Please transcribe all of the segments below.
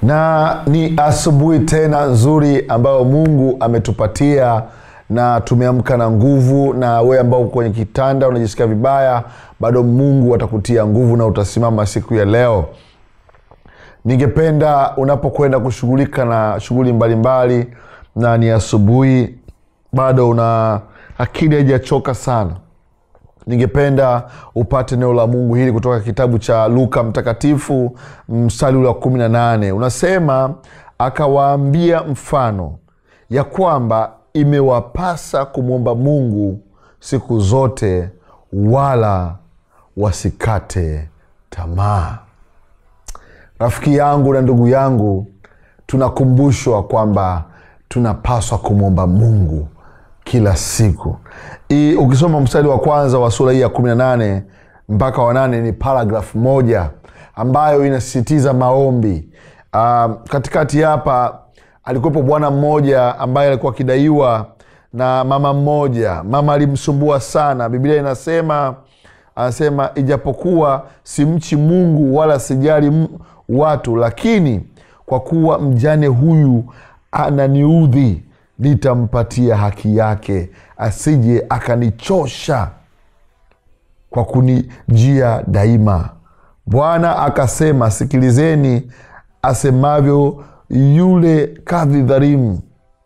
na ni asubuhi tena nzuri ambayo mungu ametupatia na tumeamka na nguvu na wewe ambao uko kwenye kitanda unajisikia vibaya bado mungu atakutia nguvu na utasimama siku ya leo ningependa unapokwenda kushughulika na shughuli mbalimbali na ni asubuhi bado una akili haijachoka sana ningependa upate neno la mungu hili kutoka kitabu cha luka mtakatifu mstari ule wa kumi na nane unasema akawaambia mfano ya kwamba imewapasa kumwomba mungu siku zote wala wasikate tamaa rafiki yangu na ndugu yangu tunakumbushwa kwamba tunapaswa kumwomba mungu kila siku I, ukisoma mstari wa kwanza wa sura hii ya kumi na nane mpaka wa nane ni paragraf moja ambayo inasisitiza maombi uh, katikati hapa alikuwepo bwana mmoja ambaye alikuwa akidaiwa na mama mmoja mama alimsumbua sana biblia inasema anasema ijapokuwa simchi mungu wala sijali m- watu lakini kwa kuwa mjane huyu ananiudhi nitampatia haki yake asije akanichosha kwa kunijia daima bwana akasema sikilizeni asemavyo yule kadhi dharimu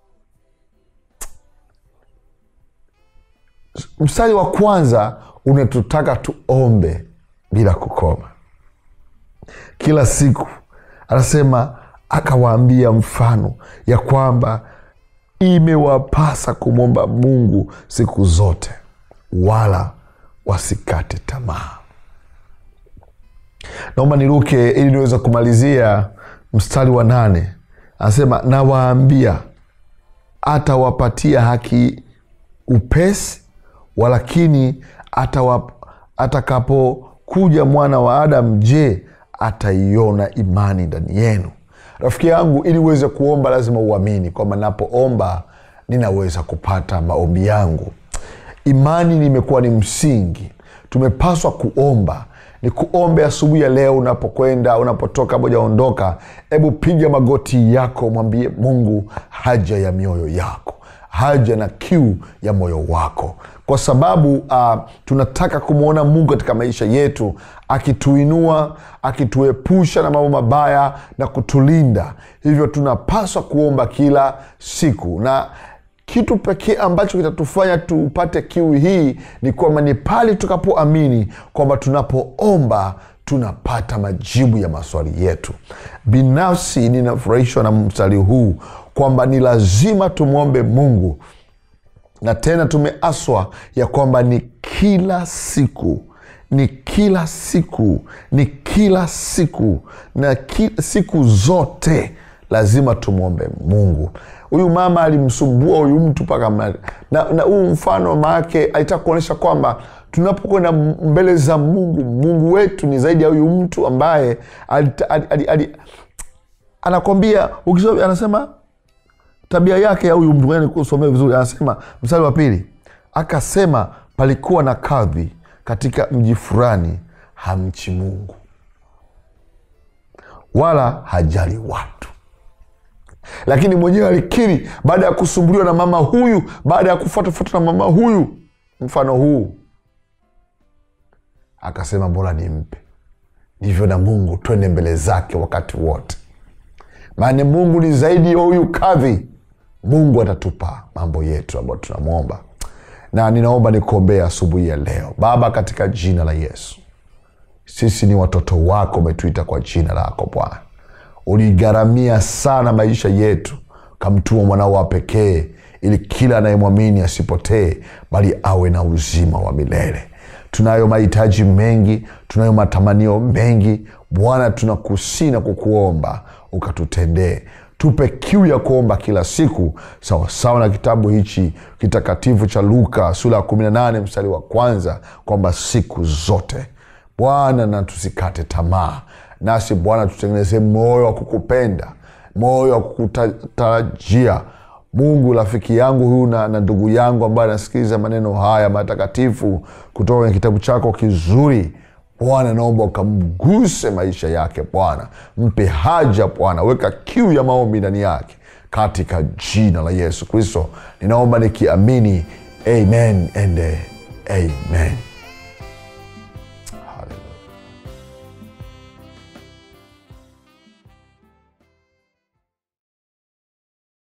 mstari wa kwanza unatutaka tuombe bila kukoma kila siku anasema akawaambia mfano ya kwamba imewapasa kumwomba mungu siku zote wala wasikate tamaa naomba niruke ili niweze kumalizia mstari wa nane anasema nawaambia atawapatia haki upesi walakini atawa- atakapokuja mwana wa adamu je ataiona imani ndani yenu rafiki yangu ili uweze kuomba lazima uamini kwamba napoomba ninaweza kupata maombi yangu imani nimekuwa ni msingi tumepaswa kuomba ni kuombe asubuhi ya leo unapokwenda unapotoka mojaondoka hebu piga magoti yako mwambie mungu haja ya mioyo yako haja na kiu ya moyo wako kwa sababu uh, tunataka kumwona mungu katika maisha yetu akituinua akituepusha na mambo mabaya na kutulinda hivyo tunapaswa kuomba kila siku na kitu pekee ambacho kitatufanya tupate kiu hii ni kwamba ni pale tukapoamini kwamba tunapoomba tunapata majibu ya maswali yetu binafsi ninafurahishwa na mstari huu kwamba ni lazima tumwombe mungu na tena tumeaswa ya kwamba ni kila siku ni kila siku ni kila siku na ki, siku zote lazima tumwombe mungu huyu mama alimsumbua huyu mtu mpaka mna- na, na huu mfano maake alitaka kuonyesha kwamba tunapokwenda mbele za mungu mungu wetu ni zaidi ya huyu mtu ambaye alita- ali, ali, ali, anakwambia ukisoma anasema tabia yake ya huyu mtu ngoja nikusomee vizuri anasema mstari wa pili akasema palikuwa na kadhi katika mji fulani hamchi mungu wala hajali watu lakini mwenyewe alikiri baada ya kusumbuliwa na mama huyu baada ya kufuatafuata na mama huyu mfano huu akasema bora nimpe ndivyo na mungu twende mbele zake wakati wote maana mungu ni zaidi ya huyu kadhi mungu atatupa mambo yetu ambayo tunamwomba na ninaomba nikuombea asubuhi ya leo baba katika jina la yesu sisi ni watoto wako umetuita kwa jina lako bwana uligharamia sana maisha yetu kamtuma mwanao wa pekee ili kila anayemwamini asipotee bali awe na uzima wa milele tunayo mahitaji mengi tunayo matamanio mengi bwana tunakusii na kukuomba ukatutendee tupe kiu ya kuomba kila siku sawasawa na kitabu hichi kitakatifu cha luka sura ya 18 mstari wa kwanza kwamba siku zote bwana na tusikate tamaa nasi bwana tutengeneze moyo wa kukupenda moyo wa kukutarajia mungu rafiki yangu huyu na, na ndugu yangu ambaye anasikiliza maneno haya matakatifu kutoka kwenye kitabu chako kizuri bwana naomba ukamguse maisha yake bwana mpe haja bwana weka kiu ya maombi ndani yake katika jina la yesu kristo ninaomba nikiamini amen and amen